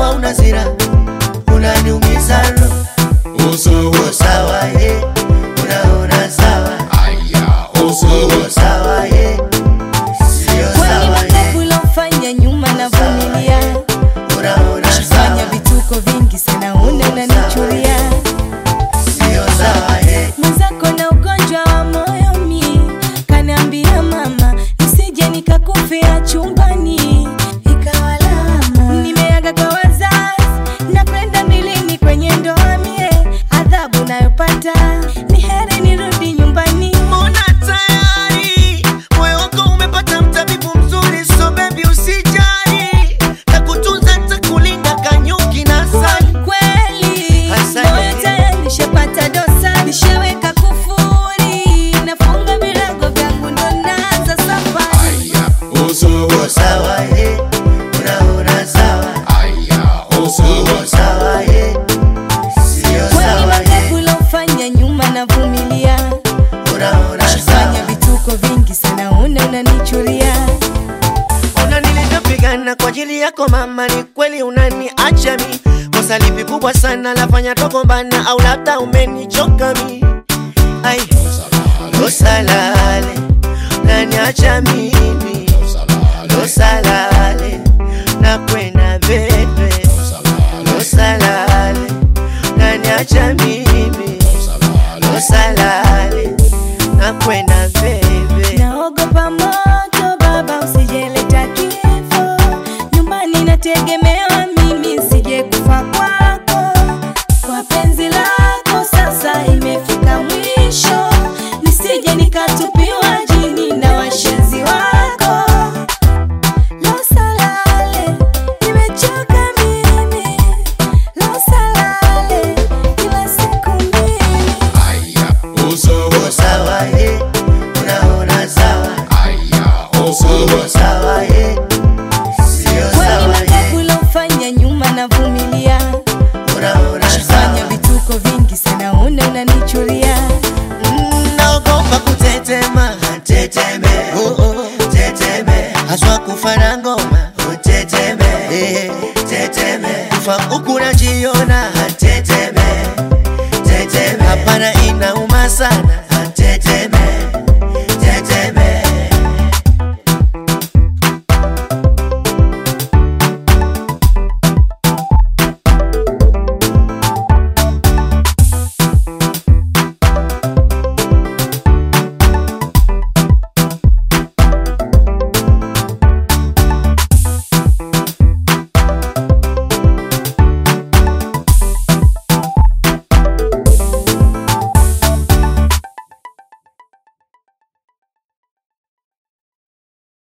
mwenzangu hauna sira, unaniumiza roho. Uko sawa ye, unaona sawa, uko sawa ye, sio Kwani sawa ye, makovu ulofanya nyuma navumilia, unaona fanya sawa, vituko vingi sana, una unanichuria sio sawa ye, mwenzako na ugonjwa wa moyo mi kaniambia mama nisije nikakufia chumbani ikawa lama nimeaga kwa wazazi na kwenda milini kwenye ndoa mie adhabu nayopata ni heri nirudi nyumbani mbona tayari moyo wako umepata mtabibu mzuri, so baby usijali, takutunza takulinda kanyuki na sali. kweli Asante. moyo tayari nishapata dosa nishaweka kufuri nafunga virago vyangu ndo naanza safari Uko sawa ye, unaona sawa, uko sawa ye, sio kwani sawa ye, makovu ulofanya nyuma navumilia unaona fanya sawa. vituko vingi sana una unanichuria Ona nilivyopigana kwa ajili yako mama, ni kweli unaniacha mi. Kosa lipi kubwa sana lafanya togombana, au labda umenichoka mi? Ai, kosa lale unaniacha mimi, kosa lale na kwenda bebe, kosa lale unaniacha mimi, kosa lale na kwenda bebe. naogopa moto baba usijeleta kifo nyumbani nategemewa mimi sije kufa kwako kwa penzi lako sasa imefika mwisho nisije nikatupiwa jini na washenzi wako losalale nimechoka mimi losalale kila siku mimi Uko sawa ye, unaona sawa, uko sawa ye, sio kwani sawa makovu ye, ulofanya nyuma navumilia unaona fanya sawa. vituko vingi sana una unanichuria Mm, Naogopa kutetema, teteme, oh, oh, teteme, haswa kufa na ngoma, oh, teteme, eh, teteme, kufa huku najiona, teteme, teteme, hapana inauma sana,